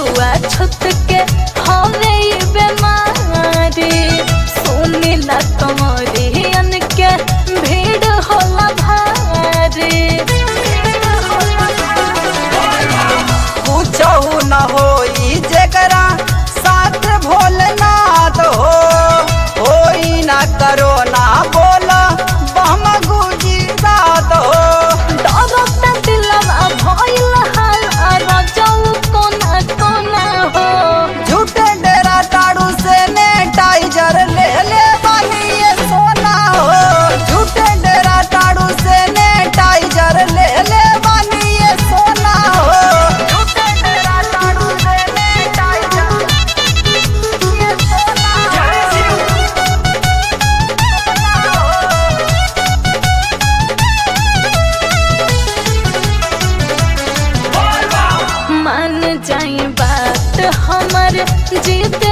छुआ छुत के हवे ई बेमारी सुनिला कमरियन के भीड़ होला भारी कुछहु न होई जेकरा साथ भोलेनाथ हो होई ना करो ना बोल बम गुजी रात हो डरता दिलवा भइल हाल रजऊ कोना कोना हो झूठे डेरा टाड़ू से ने टाइजर ले ले बानी ये सोना हो झूठे डेरा टाड़ू से ने टाइजर ले ले बानी ये सोना हो झूठे डेरा टाड़ू से ने टाइजर ये सोना मान जाई बात हमर जीत